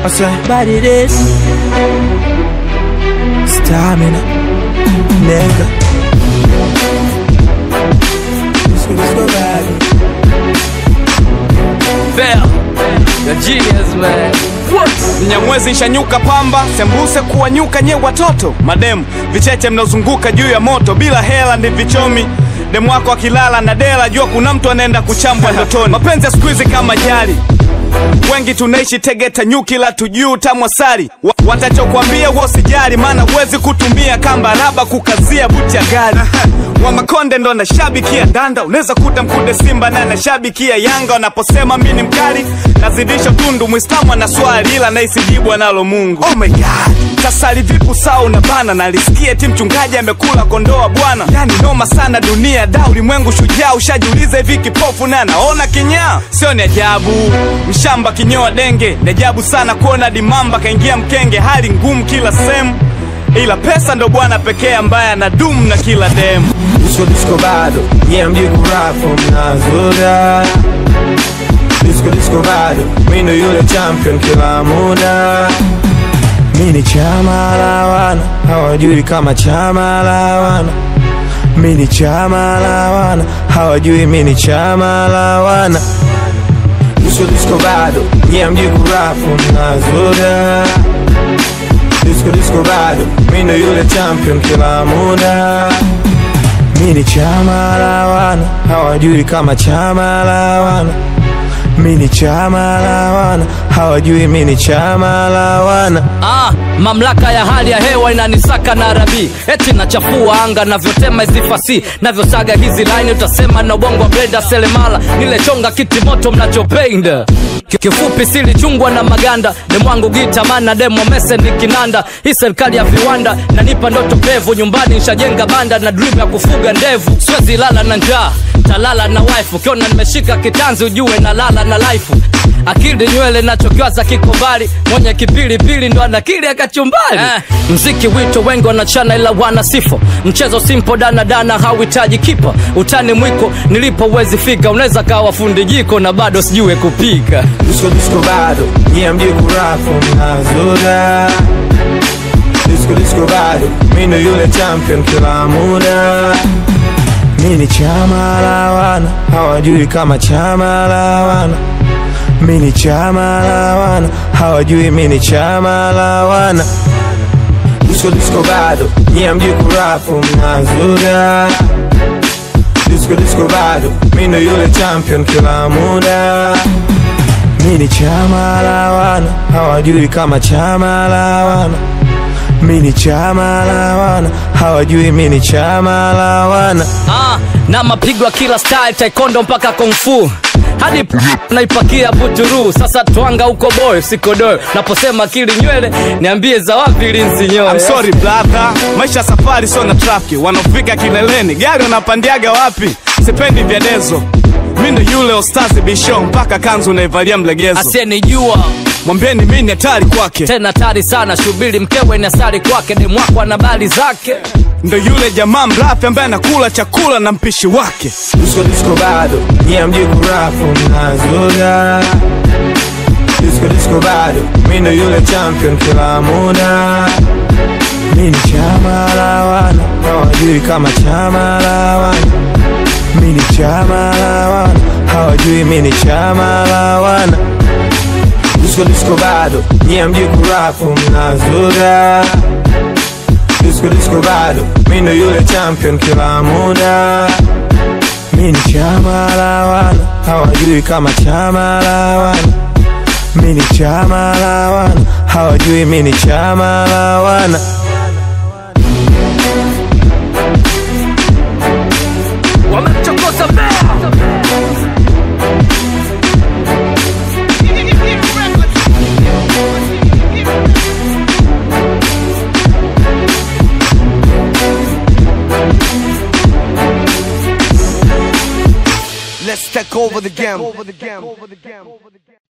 I say, but it is stamina, nigga. Let's go, let's go back. Bell, the genius man. Mnyamwezi nshanyuka pamba, sembuse kuwa nyuka nye watoto mademu vicheche mnaozunguka juu ya moto bila hela ndi vichomi demu wako akilala na dela, jua kuna mtu anaenda kuchambwa ndotoni. Mapenzi ya siku hizi kama jari, wengi tunaishi Tegeta nyuki la tujuu tamwasari Wa, watachokwambia huo sijali, maana huwezi kutumia kamba raba kukazia buti ya gari wa Makonde ndo nashabikia ndanda, unaweza kuta mkude Simba na nashabikia Yanga. Wanaposema mi ni mkali, nazidisha tundu. Mwislamu ana swali ila naisijibu analo Mungu. Oh my God, tasali vipu saa unabana, nalisikia ti mchungaji amekula kondoa bwana. Yani noma sana dunia da, ulimwengu shujaa. Ushajiuliza hivi kipofu na anaona kinyaa? Sio ni ajabu mshamba kinyoa denge, ni ajabu sana kuona dimamba kaingia mkenge. Hali ngumu kila sehemu, ila pesa ndo bwana pekee ambaye anadumu na kila demu. Disco disco bado, yeah mji kurafu mnazoda Disco disco bado, mi ndo yule champion kila muda Mi ni chama la wana, hawajui kama chama la wana Mi ni chama la wana, hawajui mi ni chama la wana Disco disco bado, yeah mji kurafu mnazoda Disco disco bado, mi ndo yule champion kila muda Mi ni chama la wana, hawajui kama chama la wana. Mi ni chama la wana, hawajui mi ni chama la wana. Ah, mamlaka ya hali ya hewa inanisaka na rabi eti nachafua anga navyotema hizi fasi navyosaga hizi line utasema na ubongo wa blenda selemala nilechonga kiti moto mnachopenda Ki- kifupi silichungwa na maganda demwangu gita mana demo mese ni kinanda hii serikali ya viwanda nanipa ndoto pevu nyumbani nshajenga banda na dream ya kufuga ndevu siwezi lala na njaa talala na wife ukiona nimeshika kitanzi ujue nalala na life akili nywele nachokiwaza kiko mbali mwenye kipilipili ndo anakili akachumbali eh, mziki wito wengi wanachana ila wana sifo mchezo simpo danadana hauhitaji kipa utani mwiko nilipo uwezi fika unaweza kawa fundi jiko na bado sijue kupika Disco disco bado, yeah mji kurafu mnazoda. Disco disco bado, mi ndo yule champion kila muda. Mi ni chama la wana, hawajui kama chama la wana. Mi ni chama la wana, hawajui mi ni chama la wana. Disco disco bado, yeah mji kurafu mnazoda. Disco disco bado, mi ndo yule champion kila muda. Mi ni chama la wana, hawajui kama chama la wana. Mi ni chama la wana, hawajui mi ni chama la wana. ah, na mapigo ya kila style taekwondo mpaka kungfu hadi p- naipakia buturu sasa twanga huko boy sikodoyo naposema kili nywele niambie za wapi linzi nyoe I'm sorry brother, maisha ya safari sio na trafiki. Wanaofika kileleni gari wanapandiaga wapi? Sipendi vyadezo, mi ndo yule ostazi bisho, mpaka kanzu naivalia mlegezo. asiyenijua Mwambieni mi ni hatari kwake, tena tari sana shubiri mkewe ni asari kwake demwako ana bali zake ndo yule jamaa mrafi ambaye anakula chakula na mpishi wake. Disco disco bado, yeah mji kurafu mnazoda. Disco disco bado, mi ndo yule champion kila muda. Mi ni chama la wana, hawajui kama chama la wana. Mi ni chama la wana, hawajui mi ni chama la wana. Disco disco bado, yeah mji kurafu mnazoda. Disco disco bado, mi ndo yule champion kila muda. Mi ni chama la wana, hawajui kama chama la wana. Mi ni chama la wana, hawajui mi ni chama la wana. wamemchokoza mbea Let's take over the game.